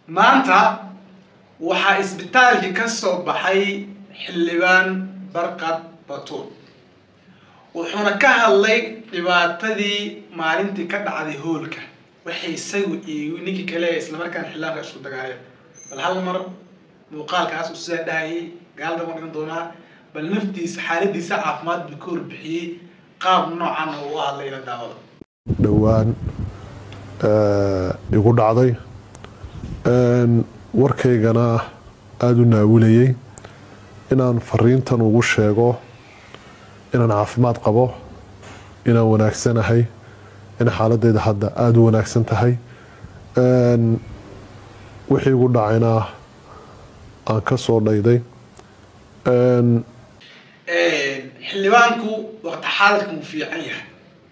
maanta waxaa isbitaalkii ka soo baxay xildhibaan barqad batuul wuxuuna ka hadlay dhibaatadii maalintii ka dhacday hoolka waxay isagu iyo ninkii kale islamarkaana xildhibaanka isku dagaaleen bal hal mar muuqaalkaas uu sidaa dhahayay gaalada ma dhigan doonaa bal naftiisa xaaladiisa caafimaad buu ka warbixiyey qaab noocan oo u hadlay la daawada dhowaan igu dhacday warkaygana aada u naawilayay inaan fariintan ugu sheego inaan caafimaad qabo inaan wanaagsanahay in xaaladeyda hadda aada u wanaagsan tahay wixii igu dhacayna aan ka soo dhayday xildhibaanku waqti xaadirka uu fiican yahay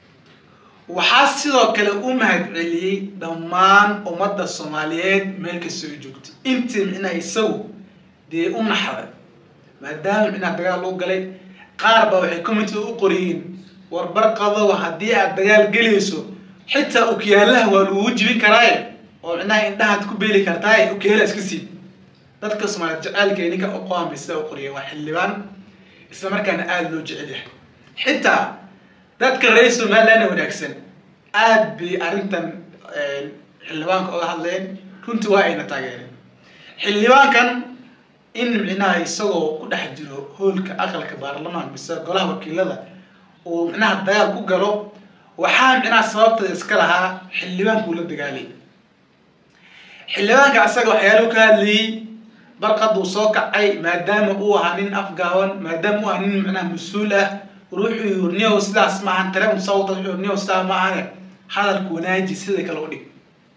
waxaa sidoo kale u mahadceliyey dhammaan ummadda soomaaliyeed meel kastoo ay joogtay intii micnaa isagu dee u naxday maadaama micnaa dagaal loo galay qaar baa waxay commitida u qoriyeen warbar qadow haddii aad dagaal gelayso xitaa okyaalaha waa lagugu jibin karaaye oo micnaha indhahaad ku beeli kartaaye okyaalaha iska siib dadka soomaaliyeed jaceylka ninka uqoamay sida u qoriyeen waa xildhibaan isla markaana aada loo jecel yahay xitaa dadka reer somalilandna wanaagsan aada bay arrintan xildhibaanka oga hadleen runtii waa ayna taageereen xildhibaankan in micnaha isagoo ku dhex jiro hoolka aqalka baarlamaanka mise golaha wakiilada uu micnaha dagaal ku galo waxaa micnaha sababta iska lahaa xildhibaankuu la dagaalay xildhibaanka asaga waxyaalahu ka hadlayay barqaduu soo kacay maadaama uu ahaa nin afgaaban maadaama uu ahaa nin micnaha mas-uul ah ruuxuu urniyow sidaas maahan tare musawta wuxuu urniyow sidaa maahane hadalku wanaaji sida kale u dhig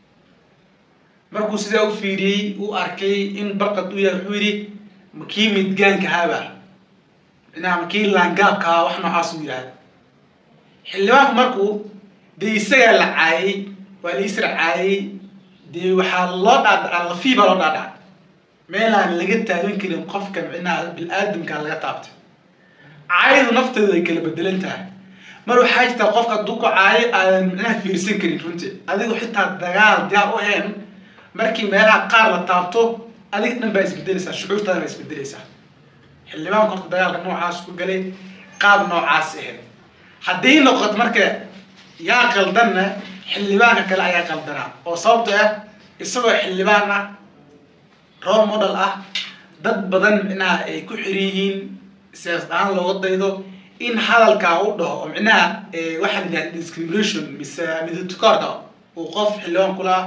markuu sidaa u fiiriyey uu arkay in barqad u yahay wuxuu yidhi makii midgaanka haaba micnaha makii laangaabkaa wax noocaas uu yidhahda xildhibaanku markuu dee isagaa la caayay waa la isra caayay dee waxaa loo dhaadhacaa lafii baa loo dhaadhaca meelaan laga taagan karin qofka micnaha bil-aadamka laga taabtay caayadu nafteedu ay kala bedelan tahay mar waxaa jirtaa qofka hadduu ku caayo aadan micnaha fiirsan karin runtii adigu xitaa dagaal diyaar u ahayn markii meelaha qaar la taabto adiga dhan baa isbedeleysaa shucuurtaada baa isbedeleysaa xildhibaanku horta dagaalka noocaas ku galay qaab noocaas ahayd haddii noqoto marka yaa qaldanna xildhibaanka kale ayaa qaldanaa oo sababto ah isagoo xildhibaan ah role model ah dad badan micnaha ay ku xiran yihiin siyaasad ahaan looga daydo in hadalkaa u dhaho oo micnaha waxaa la yidhaha discrimination mise midatukoorka uu qof xildhibaan kula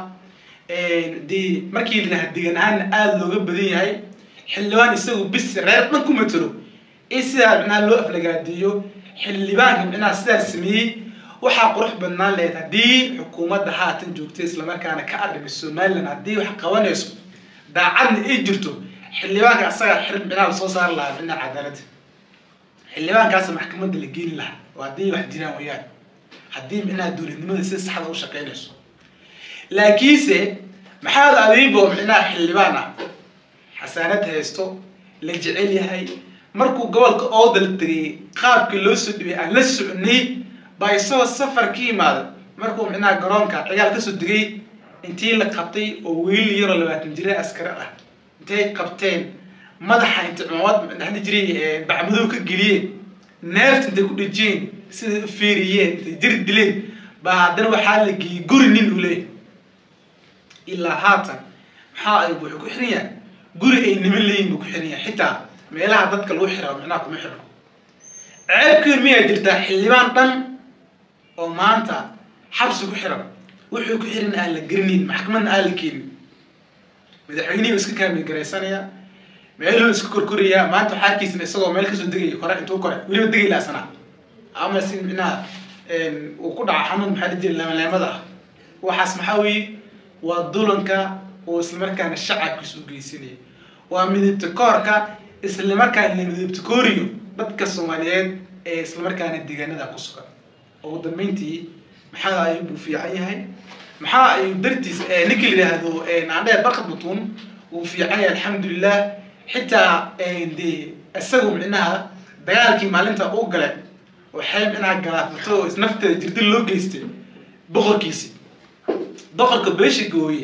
dee markii la yidhaha degan ahaanna aada looga badan yahay xildhibaan isagu bis reer dhan ku matalo in sidaa micnaha loo aflagaadeeyo xildhibaanka micnaha sidaas sameeyey waxaa qurux badnaan lahayd haddii xukuumadda haatan joogtay islamarkaana ka adhimi somaliland haddii wax qabanayso daacadna ay jirto xildhibaanka asagaa xir micnaha lasoo saari lahaa micnaha cadaaladda xildhibaankaas maxkamadda la geeli lahaa oo haddii wax jiraan wayaan haddii micnaha dowladnimada si saxda u shaqeynayso laakiinse maxaad abiibo micnaha xildhibaan ah xasaanad haysto la jecel yahay markuu gobolka ooda la tegay qaabkii loo soo dhibay aan la soconay baa isagoo safar ka yimaada markuu micnaha garoonka cigaal kasoo degay intii la qabtay oo wiil yaroo labaatan jira askari ah intay qabteen madaxa intay cumamad dhexli jiray bacmadow ka geliyeen neefta intay ku dhejiyeen siday u fiiriyeen intay jiri dileen baa haddana waxaa la geeyey guri nin uu leeyahy ilaa haatan maxaa ay wuxuu ku xiran yahay guri ay niman leeyihin buu ku xiran yahay xitaa meelaha dadka lagu xiraa micnaha kuma xirno ceebkeed miyaa jirtaa xildhibaan dhan oo maanta xabsi ku xiran wuxuu ku xiran aan la gerinin maxkamadna aan la keenin madaxweynihii iska kaamil garaysanaya meeluu iska korkorayaa maanta waxaa arkiisna isagoo meel kasoo degaya kore intuu kore weliba degay laasana ama si micnaha uu ku dhaca xanuun maxaa la jira leemaleemada ah waxaas maxaa weeye waa dulanka oo islamarkaana shacabkiisa u geysanaya waa midibta koorka islamarkaana la midibta kooriyo dadka soomaaliyeed ee islamarkaana deegaanada ku sugan ugu dambeyntii maxaa ayuu buu fiican yahay maxaa ayuu dartiis ninka la yidhaahdo naandheer barkad batuun wuu fiican yahay alxamdulilah xitaa de isagu micnaha dagaalkii maalinta uu galay waxay micnaha galaafato nafteeda jirdil loo geystay boqorkiisi boqorka beesha gooye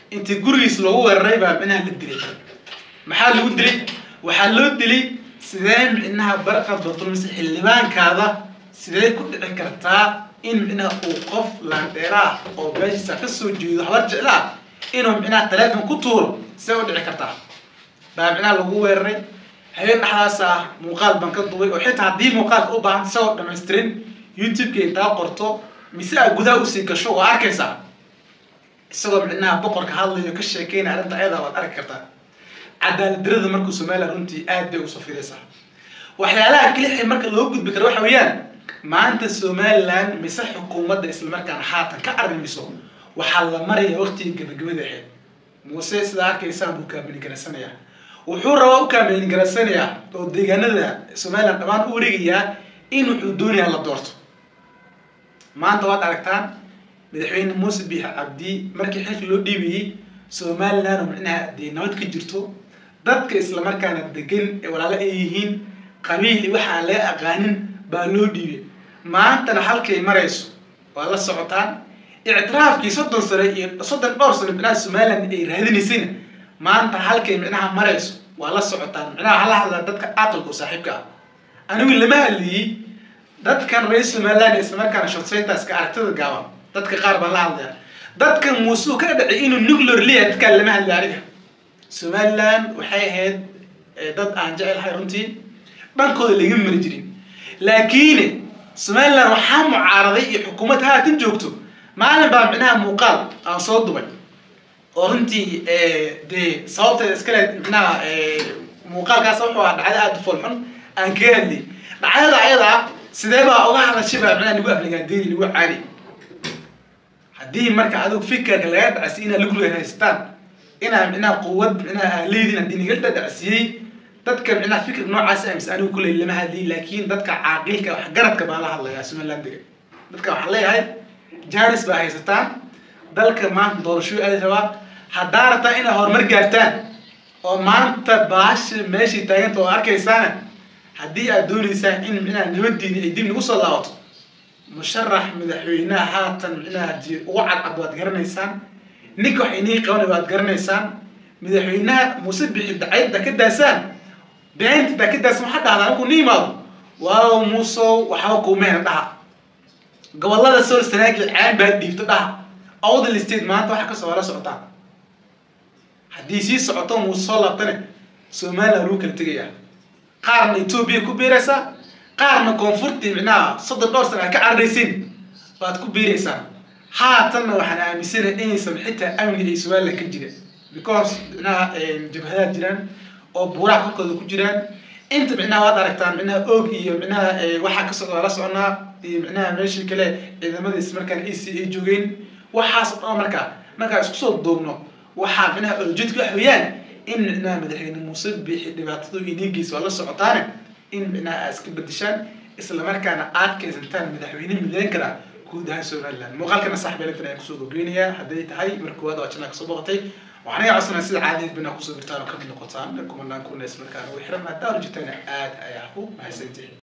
intii gurigiis loogu weeraray baa micnaha la dilay maxaa lagu dilay waxaa loo dilay sidee micnaha barqad batulmise xildhibaankaada sidee ku dhici kartaa in micnaha uu qof laandheeraah oo beeshiisa ka soo jeedo habar jeclaa inuu micnaha taleefon ku tuuro see u dhici kartaa baa micnaha lagu weeraray habeen dhexdaas ah muuqaal baan ka duubay oo xitaa haddii muuqaalka u baahan isagoo dhamaystirin youtube-ka intaa qorto mise aa gudaha usii gasho waa arkaysaa isagoo micnaha boqorka hadlayo ka sheekeynaya arrinta ayadaa waad arki kartaa cadaalad darada markuu somaliland runtii aad bay usoo fidaysaa waxyaalaha kelixi marka loo gudbi karo waxa weeyaan maanta somaliland mise xukuumadda islamarkaana haatan ka arrimiso waxaa la maraya waqtigii gabagabada ahayd muuse sidaa arkaysaan buu kaamilin garaysanayaa wuxuu rabaa u kaamilin garaysanayaa oo deegaanada somaliland dhammaan u wareegayaa in wuxuu doonayaa la doorto maanta waad aragtaan madaxweyne muuse biix cabdi markii xilka loo dhiibayey somaliland oo micnaha dee nabad ka jirto dadka islamarkaana degan ee walaalo ay yihiin qabiil iyo waxa aan laga aqaanin baa loo dhiibay maantana halkay marayso waa la socotaan ictiraafkii soddon sano iyo soddon dhowr sano micnaha somaliland ay raadinaysayna maanta halkay micnaha marayso waa la socotaan micnaha hala hadlaa dadka aqalka oo saaxiibka ah anigu lama hadliyey dadkan reer somaliland ee islamarkaana shotsaytaska aragtida gaaban dadka qaar baan la hadlaya dadkan muuse uu ka dhacay inuu nuclear leeyahay dadkaan lama hadlay aniga somaliland waxay ahayd dad aan jecelahay runtii dhankooda laga mari jirin laakiin somaliland waxaa mucaaraday iyo xukuumad haatan joogto maalin baa micnaha muuqaal aan soo dubay oo runtii dee sababteeda iskale micnaha muuqaalkaas wuxuu ahaa dhacdo aada u foolxun aan kaga hadlay dhacdada ayadaa sidee baa uga hadashay baa micnaha lagu aflagaandeeni lagu caadi haddii marka adigu fikirka laga dhacsiy inaad lugluga haystaan inaad micnaha quwad micnaha aa leediin haddii naga dhacsiiyey dadka micnaha fikir noocaas amis anigu kuley lama hadliy laakiin dadka caaqilka waxgaradka baan la hadlayaa somalilandiga dadka waxaan leeyahay janis baa haysataan dalka maanta doorashooy aadi rabaa haddaa rabtaa inaad horumar gaartaan oo maanta baasha meeshii taaganta oo arkaysaana haddii aad dooneysaan in micnaha nabadiini ay dib nagu soo laabato musharax madaxweynaha haatan micnaha di ugu cadcad waad garanaysaan ninka wax inii qabanay waad garanaysaan madaxweynaha muuse bixi dacayda ka daasaan beenta daa ka daasaan waxaa dhahdaa markuu ni imaado waaw muusow waxba kuumeena dhaha gobolada sool sanaagi caan baa dhiibto dhaha awdal state maanta waxa kasoo la socotaan haddii sii socoto muuse soo laabtane somaliland lagu kala tegayaa qaarna etoobiya ku biiraysaa qaarna koonfurtii micnaha soddon dhowr sana aad ka cararaysiin baad ku biiraysaan haatanna waxaan aaminsanay inaysan xitaa amni ay somaliland ka jira because micnaha jabhadaad jiraan oo buuraha korkooda ku jiraan inta micnaha waad aragtaan micnaha oog iyo micnaha waxaa ka socda la soconaa iyo micnaha meeshii kale ciidamadiis markaan e c ay joogeen waxaas oo dhan markaa markaa isku soo duubno waxaa micnaha oljeedka wax weeyaan in micnaha madaxweyne muuse biixi dhibaatadu inigiisa waa la socotaane in micnaha aad iska bedeshaan islamarkaana aad kaysantaan madaxweyne midayn kara guud ahaan somaliland muuqaalkana saxbi electron ayaan kusoo gobgeynayaa hadday tahay marka koowaad oo janaa kasoo boqotay waxaan iga codsanaa sida caadadeed bina kusoo birtaan oo kamid noqotaan kumanaan kuna islamarkaana ugu xiran maadaama jitaan aad ayaa ku mahadsantihin